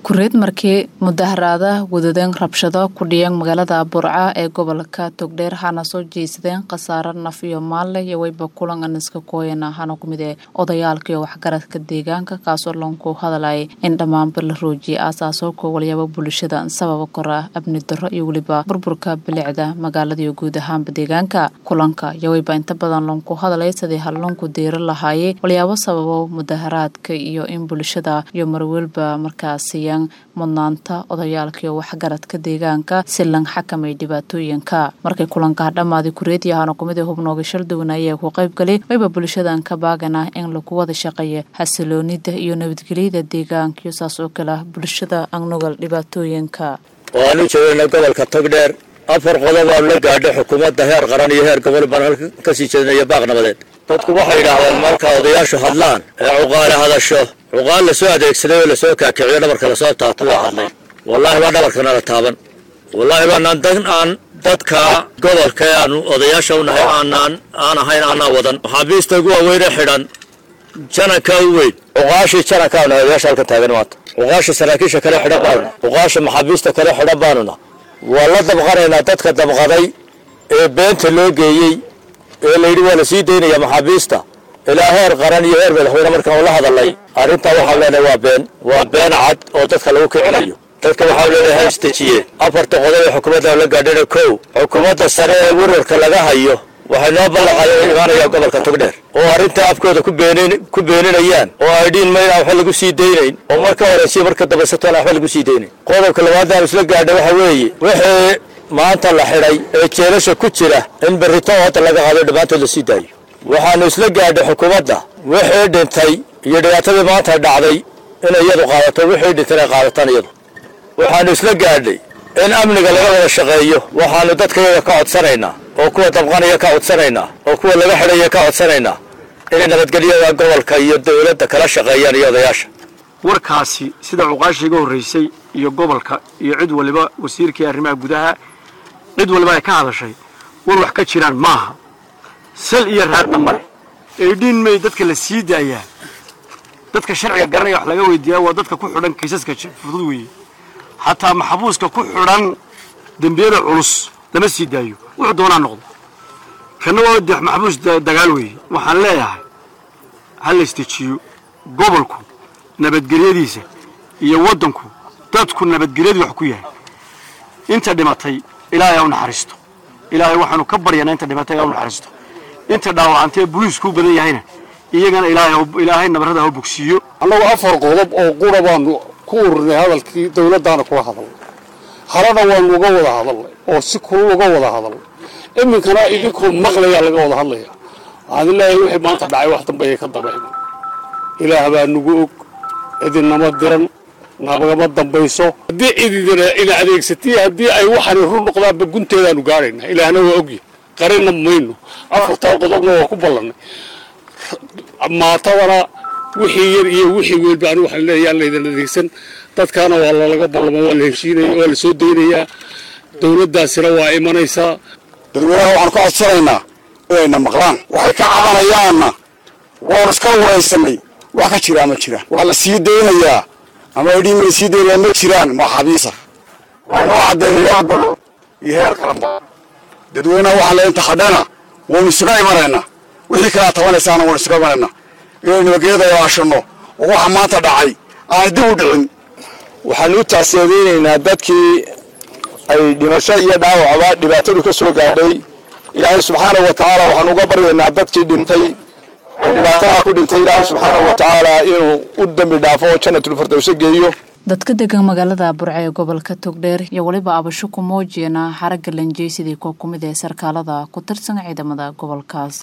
kureed markii mudaharaada wadadeen rabshado ku dhiyeen magaalada burca ee gobolka togdheer hana soo jeysadeen khasaare naf iyo maalle iyo weyba kulan aniska kooyana hana kumid ee odayaalka iyo waxgaradka deegaanka kaasoo loonku hadalay in dhammaanba la roojiyay aasaasoo kowalyaaba bulshada sababa kora abni darro iyo weliba burburka bilicda magaalada iyo guud ahaanba deegaanka kulanka iyo weyba inta badan loonku hadalay sidii halloonku deero lahaayey walyaabo sababo mudaharaadka iyo in bulshada iyo marwelba markaasiya mudnaanta odayaalka iyo waxgaradka deegaanka si lang xakamay dhibaatooyinka markay kulankaa dhammaaday kureediyahana kumid ee hubnooga shalduwana ayaa ku qaybgalay wayba bulshadan ka baagana in lagu wada shaqeeya xasiloonida iyo nabadgelyada deegaanka iyo saas oo kale bulshada agnugal dhibaatooyinka waanu joogayna gobolka togdheer afar qodob aanu la gaadhay xukuumadda heer qaran iyo heer gobol baan halka kasii jeedinaya baaq nabadeed dadku waxay yidhaahdeen marka odayaashu hadlaan ee cuqaale hadasho cuqaal lasoo adeegsaday oo lasoo kaakiciyo dhabarka lasoo taabto waa hadlay wallaahi baa dhabarkana la taaban wallaahi baanaan dan aan dadka gobolka ee aanu odayaasha u nahay aanaan aan ahayn aanaa wadan maxaabiista ugu waaweyne xidhan jananka u weyn cuqaashii janankaanu odayaasha halkan taagan maanta cuqaasha saraakiisha kale xidhan baanuna cuqaasha maxaabiista kale xidhan baanuna waa la dabqanaynaa dadka dabqaday ee beenta loo geeyey ee layidhi waa la sii daynaya maxaabiista ilaa heer qaran iyo heer madaxweyne markaan ula hadalnay arrintaa waxaan leenahay waa been waa been cad oo dadka lagu kicinayo dadka waxaan leenahay haisdejiye afarta qodob ee xukuumadda la gaadhina kow xukuumadda sare ee warwarka laga hayo waxay noo ballanqaadeen imaanaya gobolka togdheer oo arrintaa afkooda ku beeninayaan oo ay dhiin mayna waxba lagu sii daynayn oo marka horeysiya marka dambaysatoona waxba lagu sii daynayn qodobka labaadna aan isla gaadhay waxa weeye wixii maanta la xidhay ee jeelasha ku jira in berrito hadda laga qaado dhammaantood la sii daayo waxaanu isla gaadhay xukuumadda wixii dhintay iyo dhibaatadii maanta dhacday inay iyadu qaadato wixii dhintay inay qaadataan iyadu waxaanu isla gaadhay in amniga laga wada shaqeeyo waxaanu dadkayaga ka codsanaynaa oo kuwa dabqanaya ka codsanaynaa oo kuwa laga xidhaya ka codsanaynaa inay nabadgelyada gobolka iyo dowladda kala shaqeeyaan iyo odayaasha warkaasi sida cuqaashii iga horraysay iyo gobolka iyo cid waliba wasiirkii arrimaha gudaha cid waliba ay ka hadashay war wax ka jiraan maaha sal iyo raadna male eedhiin may dadka la sii daayaa dadka sharciga garanaya wax laga weydiiyaa waa dadka ku xidhan kiisaska fudud weeye xataa maxbuuska ku xidhan dembiyada culus lama sii daayo wuxuu doonaa noqdo kana waa de maxbuus dagaal weeye waxaan leeyahay ha la istejiyo gobolku nabadgelyadiisa iyo waddanku dadku nabadgelyadu wax ku yahay inta dhimatay ilaahay ha u naxariisto ilaahay waxaanu ka baryanaa inta dhimatay ha u naxariisto inta dhaawacantee boliisku u badan yahayna iyagana ilaahay nabarrada ha u bogsiiyo annagu afar qodob oo qura baanu ku ururinay hadalkii dawladdaana kula hadalnay harana waanu uga wada hadalnay oo si kulul uga wada hadalnay iminkana idinkoo maqlayaa laga wada hadlaya waxaan leeyahay wixii maanta dhacay wax dambe ayay ka dabayna ilaah baa nagu og cidinama diran nabagama dambayso haddii cididina ina adeegsatay haddii ay waxani run noqdaanba gunteedaanu gaadhaynaa ilaahna waa ogya qarina mayno afartaa qodobna waa ku ballannay maatadana wixii yar iyo wixii weelba anigu waxaan leeyahay aan laydan adeegsan dadkaana waa lalaga ballamo waa la heshiinaya waa la soo daynayaa dawladdaasina waa imanaysaa dadweynaha waxaan ka codsanaynaa inayna maqlaan waxay ka cabanayaanna waanu iska waraysanay wax ka jiraa ma jiraan waa la sii daynayaa ama idhiin may sii daynaya ma jiraan maxaabiisa waxnoo caddeeya golo iyo heer qaranba dadweynaha waxaa le inta hadhana waanu isuga imanaynaa wixii kalaa tabanaysaana waanu isuga imanaynaa inaynu nabadgelyada ilaashanno oo waxa maanta dhacay aan dib u dhicin waxaanu u tacsiyadaynaynaa dadkii ay dhimasho iyo dhaawacba dhibaatadu ka soo gaadhay ilaahay subxaanahu wa tacaala waxaanu uga baryaynaa dadkii dhintay oo dhibaatadaa ku dhintay ilaahay subxaanahu wa tacaala inuu u dambi dhaafo oo jannatulfirdowse geeyo dadka degan magaalada burca ee gobolka togdheer iyo weliba abasho ku muujiyana xaragga lanjeysidii koo ku mid ee sarkaalada ku tirsan ciidamada gobolkaas